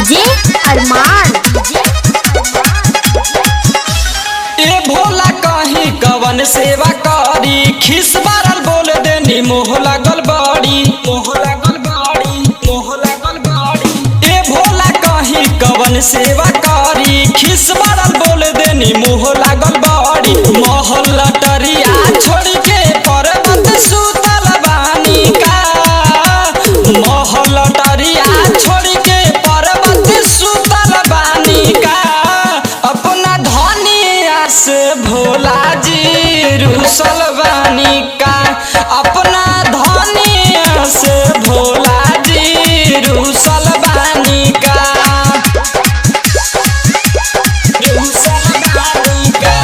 DJ अरमान ए भोला कहीं कवन सेवा करी खिस बारल बोल देनी मोह लागल बड़ी मोह लागल बड़ी मोह लागल बड़ी ए भोला कहीं कवन सेवा करी खिस बारल बोल देनी मोह लागल बड़ी मोहल लटरिया छोड़ के पर्वत सुतल बानी का मोहल लटरिया छोड़ के पर्वत सुतल बानी का अपना धनिया से भोला जी रुसल बानी का अपना धनिया से भोला जी रुसल बानी का रुसल बानी का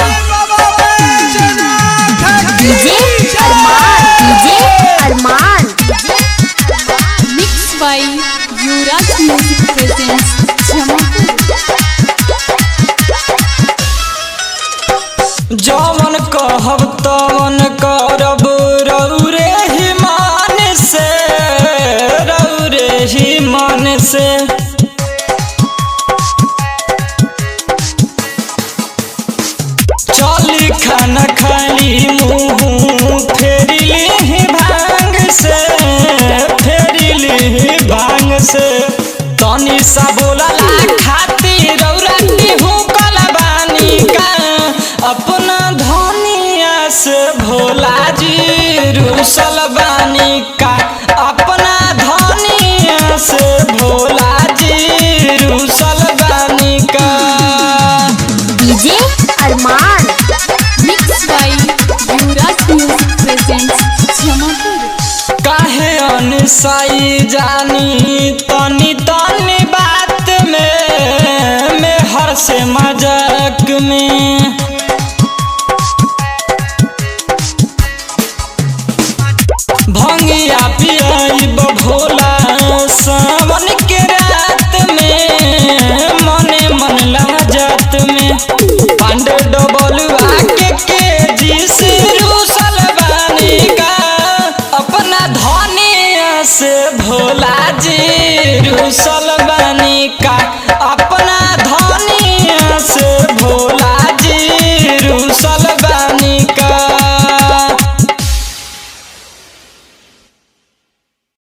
DJ Arman DJ Arman Mixed by Yuvraj Music presents Jamapur. जवन कहब तवन करब रौरे ही मान से रौरे ही मन से चली खाना खाली मुँह फेरिली ही भांग से फेरिली ही भांग से तनी सा बोलला खातिर रौरा हुकल बानी का अपना धनिया से भोला जी रुसल बानी का अपना धनिया से भोला जी रुसल बानी का DJ Arman Mixed by Yuvraj Music presents Jamapur. काहे अनसाई जानी तनी तनी बात में मैं हर से मजाक में भंगिया पियाई भोला सावन के रात में मने मन लाजत में पांडे डबलुआ के के जी से रूसल बानी का अपना धनिया से भोला जी रूसल